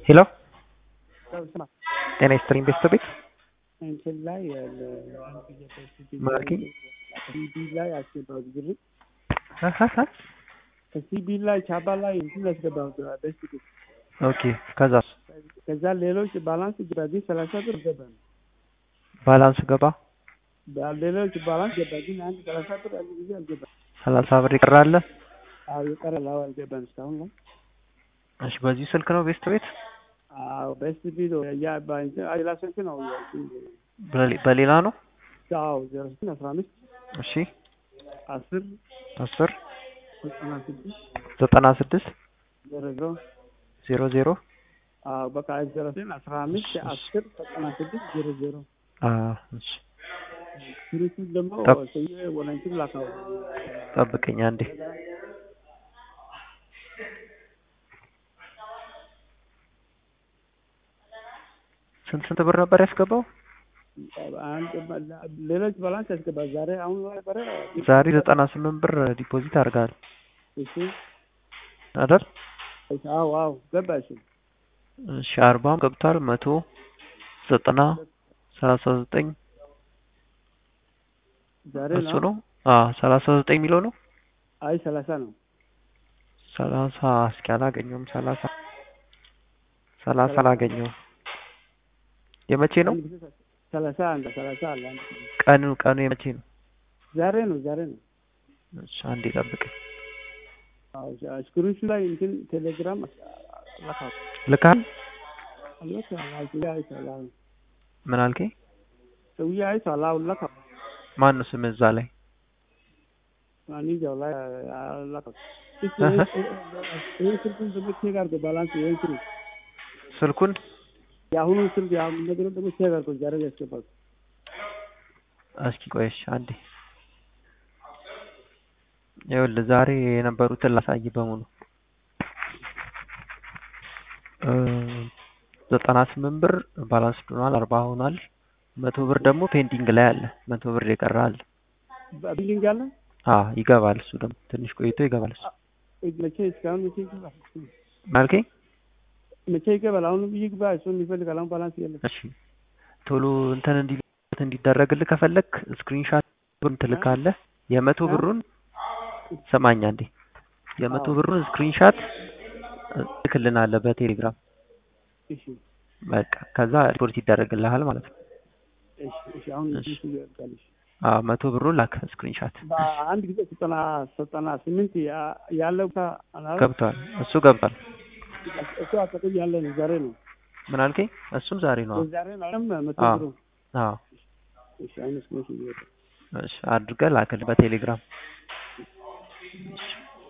ሄሎ ስማ ጤና ይስጥልኝ ቤተሰቤት እንትን ላይ ማርኪ ሲቢ ላይ አስገባው ብር ሀሀሀ ከሲቢ ላይ ቻባ ላይ እንትን ያስገባው ደስ ይል ኦኬ ከዛስ ከዛ ሌሎች ባላንስ ገባ ግን ሰላሳ ብር ገባ ነው ባላንስ ገባ ሌሎች ባላንስ ገባ ግን አንድ ሰላሳ ብር አንድ ጊዜ አልገባ ሰላሳ ብር ይቀራል አዎ የቀረ ላው አልገባን እስካሁን ላይ እሺ በዚህ ስልክ ነው ቤስት ቤት አዎ በስት ቢዶ ያ ባንተ አይላ ስልክ ነው በሌ- በሌላ ነው አዎ ዜሮ ስድስት አስራ አምስት እሺ አስር አስር ዘጠና ስድስት ዘጠና ስድስት ዜሮ ዜሮ ዜሮ ዜሮ አዎ በቃ ዜሮ ስድስት አስራ አምስት አስር ዘጠና ስድስት ዜሮ ዜሮ አዎ እሺ ስሪቱን ደግሞ ጠብ- ሰውዬ ወደ እንትን ላከው ጠብቀኝ አንዴ ስንት ስንት ብር ነበር ያስገባው አንድ ሌሎች ባላንስ ያስገባ ዛሬ አሁን ነበረ ዛሬ ዘጠና ስምንት ብር ዲፖዚት አድርገሃል እሺ አይደል እሺ አዎ አዎ ገባ እሺ እሺ አርባም ገብቷል መቶ ዘጠና ሰላሳ ዘጠኝ ዛሬ እሱ ነው ነው አዎ ሰላሳ ዘጠኝ የሚለው ነው አይ ሰላሳ ነው ሰላሳ እስኪ አላገኘውም ሰላሳ ሰላሳ አላገኘውም የመቼ ነው አንድ ጊዜ ሰላሳ አንድ ሰላሳ አለ አንድ ጊዜ ቀኑ ቀኑ የመቼ ነው ዛሬ ነው ዛሬ ነው እሺ አንዴ ጠብቀኝ አዎ ስክሪንሹ ላይ እንትን ቴሌግራም ላካው ልካል አለካ ሰውዬ አይቷል አሁን ምን አልከኝ ሰውዬ አይቷል አሁን ላካው ማን ነው ስም እዛ ላይ ማንኛው ላይ ላካው እህ። ይህ ስልኩን ደግሞ ቼክ አድርገው ባላንስ ይህን ስልክ ስልኩን የአሁኑ ስልክ የአሁኑ ነገር ደግሞ ቼክ አድርገው ዛሬ ያስገባል እስኪ ቆይሽ አንዴ ይኸውልህ ዛሬ የነበሩትን ላሳይ በሙሉ እ ዘጠና ስምንት ብር ባላንስ ሆኗል አርባ ሆኗል መቶ ብር ደግሞ ፔንዲንግ ላይ አለ መቶ ብር የቀረ አለ ቢሊንግ አለ አ ይገባል እሱ ደግሞ ትንሽ ቆይቶ ይገባል እሱ መቼ እስካሁን መቼ ይገባል ማልከኝ መቼ ይገባል አሁን ይግባ እሱን ይፈልጋል አሁን ባላንስ የለም እሺ ቶሎ እንትን እንዲ እንዲደረግልህ ከፈለክ ስክሪንሻት ብሩን ትልካለህ የመቶ እ? ብሩን ሰማኛ እንዴ የመቶ አዎ። ብሩን ስክሪንሻት ትልክልናለህ በቴሌግራም እሺ በቃ ከዛ ሪፖርት ይደረግልሃል ማለት ነው እሺ እሺ አሁን እሺ። እሱ ይወጣል እሺ አዎ መቶ ብሩን ላክ ስክሪንሻት በአንድ ጊዜ ዘጠና ዘጠና ስምንት ያ- ያለው ቦታ አላለ ገብቷል እሱ ገብቷል እሱ አጠገብ ያለ ነው ዛሬ ነው ምን አልከኝ እሱም ዛሬ ነው ዛሬ ነው አይደል? መቶ አዎ። ብሩ አዎ እሺ አሁን እሱ ነው ይወጣል እሺ አድርገህ ላክልህ በቴሌግራም እሺ